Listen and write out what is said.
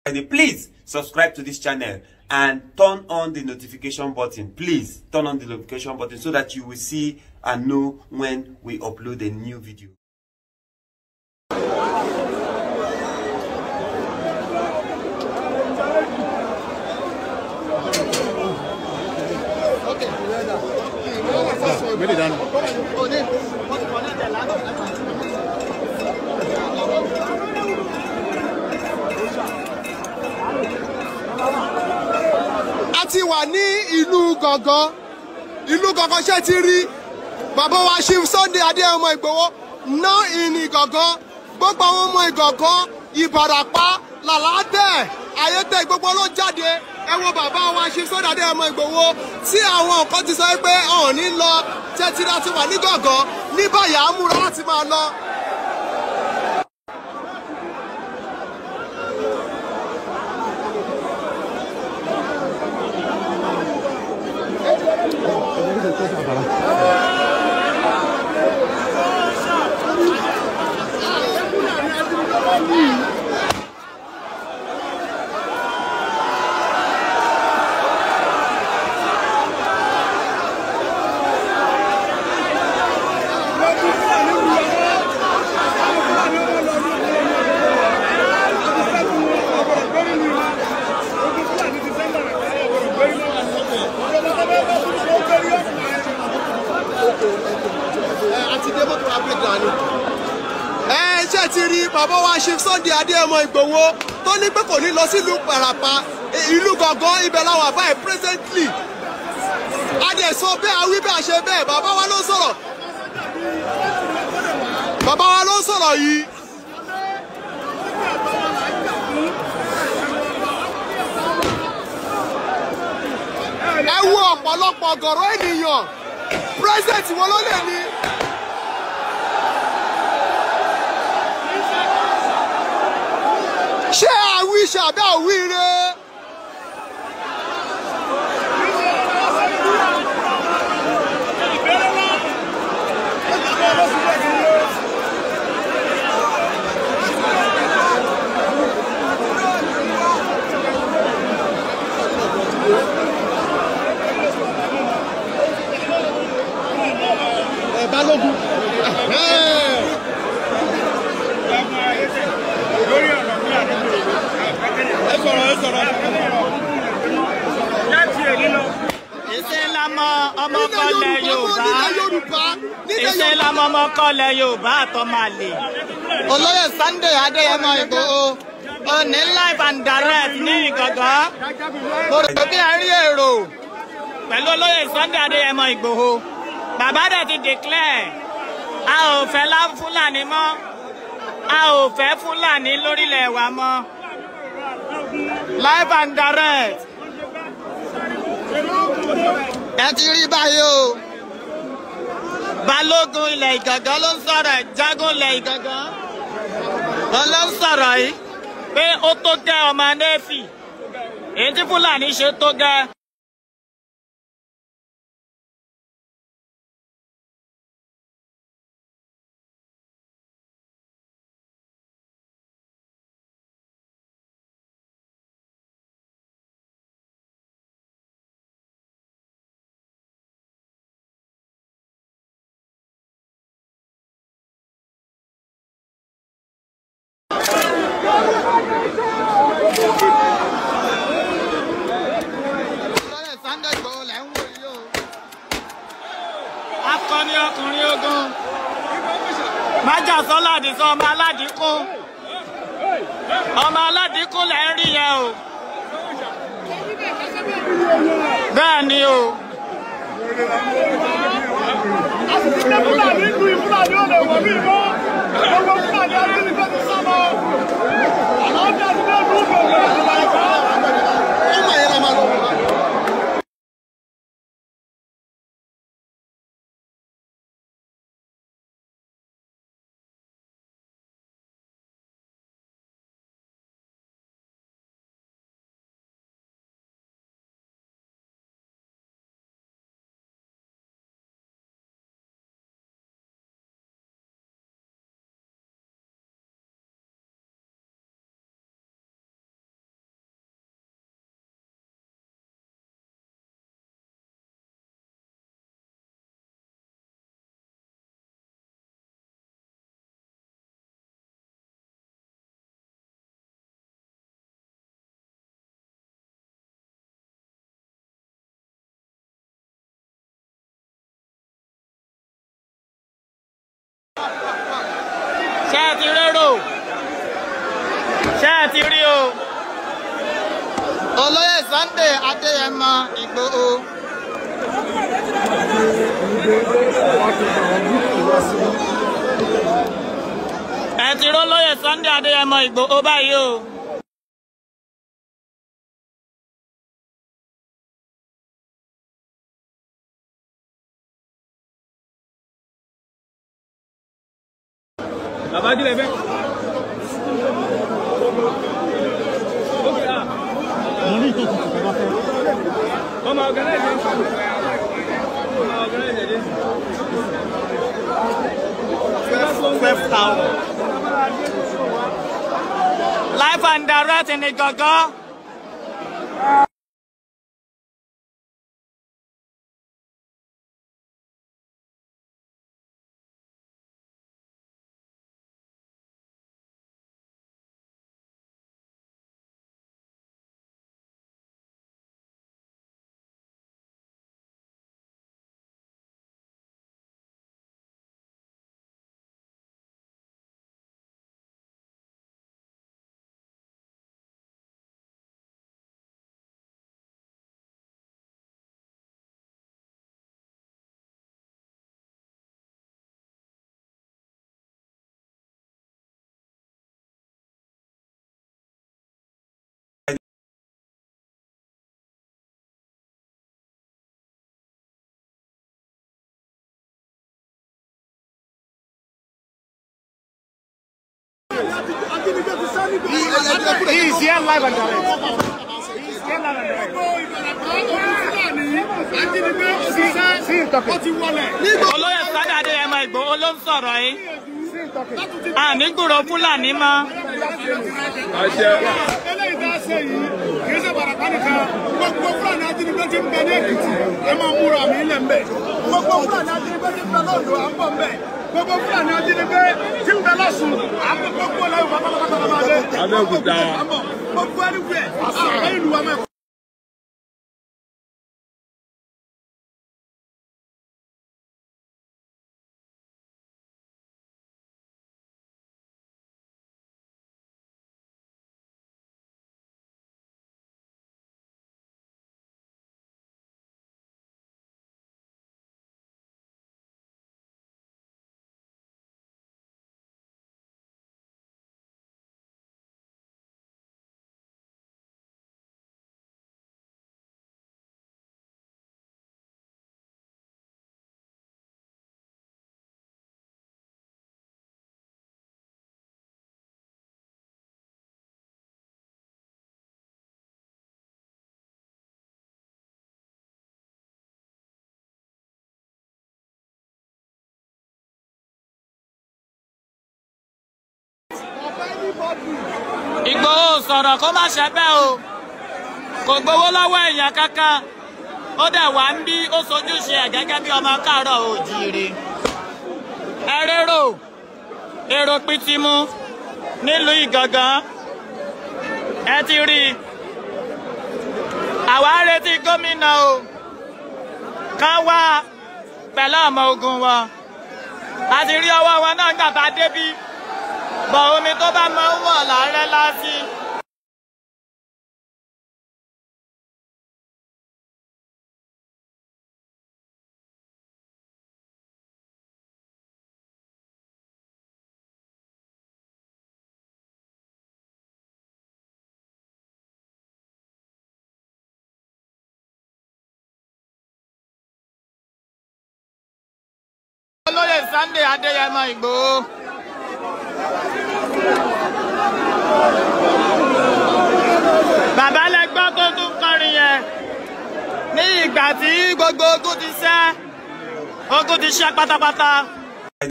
Please subscribe to this channel and turn on the notification button. Please turn on the notification button so that you will see and know when we upload a new video. Really done. a ti wà ní ìlú gàngán ìlú gàngán ṣe ti rí bàbá wa Chief Sunday Adéyẹmọ Ìgbòho ná ìní gàngán gbogbo àwọn ọmọ ìgàngán Ìbàràpá làlátẹ̀ ayétẹ̀ gbogbo ló jáde ẹ wo bàbá wa Chief Sunday Adéyẹmọ Ìgbòho tí àwọn nǹkan ti sọ pé ọ̀hún ní lọ tẹ́tírá ti wà ní gàngán ní báyìí à ń múra láti máa lọ. àti dé mọ́tò abẹ́gbà ni. ẹ ṣe ti rí bàbá wa Chief Sunday Adéyẹmọ Ìgbòho tó ní pé kò ní lọ sílùú Ìbàràpá ìlú gangan ibẹ̀ làwọn àbáyé presently. adẹ̀sọ bẹ́ẹ̀ awí bẹ́ẹ̀ ṣe bẹ́ẹ̀ bàbá wa ló ń sọ̀rọ̀. bàbá wa ló ń sọ̀rọ̀ yìí. ẹ wo ọ̀pọ̀lọpọ̀ ọ̀gọ̀rọ̀ ènìyàn president wọn ló lè ní. ṣé àwí ṣàbẹ́ àwíire. ẹ balógun. ẹ sọ̀rọ̀ ẹ sọ̀rọ̀. Ìṣe lamọ ọmọ kọlẹ̀ Yorùbá. nílẹ̀ Yorùbá nílẹ̀ Ìṣe lamọ ọmọ kọlẹ̀ Yorùbá àtọmọ̀lẹ̀. Olóyè Sunday Adéyẹmọ Ìgbòho. Òní live and direct ní Ìgàngán. Mo rò pé a rí èrò pẹ̀lú olóyè Sunday Adéyẹmọ Ìgbòho. Bàbá dẹ̀ ti declare a ò fẹ́ lá Fúlàní mọ́. A ò fẹ́ Fúlàní lórílẹ̀ wa mọ́. Live and direct ẹ ti rí báyìí o balógun ilẹ̀ ìgàngán ló ń sọ̀rọ̀ ẹ̀ jágún ilẹ̀ ìgàngán wọn ló ń sọ̀rọ̀ yìí pé ó tó gẹ́ ọmọ nẹ́ẹ̀fì èyí tí fúlàní ṣe tó gẹ́. Olóyè Sunday Igboho lẹ́ ń wò yìí o. akọni ọkùnrin ogun májà sọlá àdìsọ ọmọ aládìkún ọmọ aládìkún lẹ́ ń rí yẹn o. bẹ́ẹ̀ ni o. Fúlàní ìlú ìfúlàní ò lè wọ̀ mí mọ́. Gbogbo Fúlàní ajínigbé ti sá lọ. Àlàáfíà ti dé ìlú Ìgbòho. ọmọ yẹn la máa lọ wọ̀. ṣé ẹ ti rérò ṣé ẹ ti rí o. olóyè sunday adéyẹmọ ìgbòho. ẹ ti ró lóyè sunday adéyẹmọ ìgbòho báyìí o. Bàbá kí lè fẹ́? Ọmọ ọ̀gánáìzì. Ọmọ ọ̀gánáìzì. twelve thousand. live and direct ní gangan. He is here live and direct. He is here live and direct. Sí, ìtọ́kẹ̀. olóyè sunday adéyẹmọ ìgbòho ló ń sọ̀rọ̀ yìí. àní gbúrò fúlàní mọ́. eléyìí tá a ṣe yìí kì í ṣe bàràkà nìkan gbogbo fúlàní ajínigbé ti ń bẹ ní èkìtì ẹ máa múra mi lẹ̀ ń bẹ̀ gbogbo fúlàní ajínigbé ti ń bẹ lọ́dọ̀ à ń bọ̀ ń bẹ̀ gbogbo fúlàní ajínigbé ti ń bẹ lọ́sùn à ń bọ̀ gbogbo lẹ́yìn pátápátá máa dé Abẹ́òkúta. gbogbo ẹni wẹ̀ àwọn ìlú wa mẹ́kọ̀ọ́. ìgbòho sọ̀rọ̀ kó má ṣe bẹ́ẹ̀ o kò gbowó lọ́wọ́ èèyàn kankan ó dẹ̀ wá ń bí ó sojúṣe ẹ̀ gẹ́gẹ́ bí ọmọ káàárọ̀ òjíire ẹ rérò èrò pitimu nílùú ìgangan ẹ ti rí i àwa ń retí gómìnà o kán wá pẹ̀lú ọmọ ogun wọn a ti rí ọwọ́ wọn náà gbà bá débí bọ̀ omi tó bá máa ń wọ̀ lárẹ́ lásì. olóyè sunday adéyẹmọ ìgbòho. bàbá lẹ gbọ́ tó tún kọrin yẹn ní ìgbà tí gbogbo ogun ti ṣẹ́ ogun ti ṣẹ́ pátápátá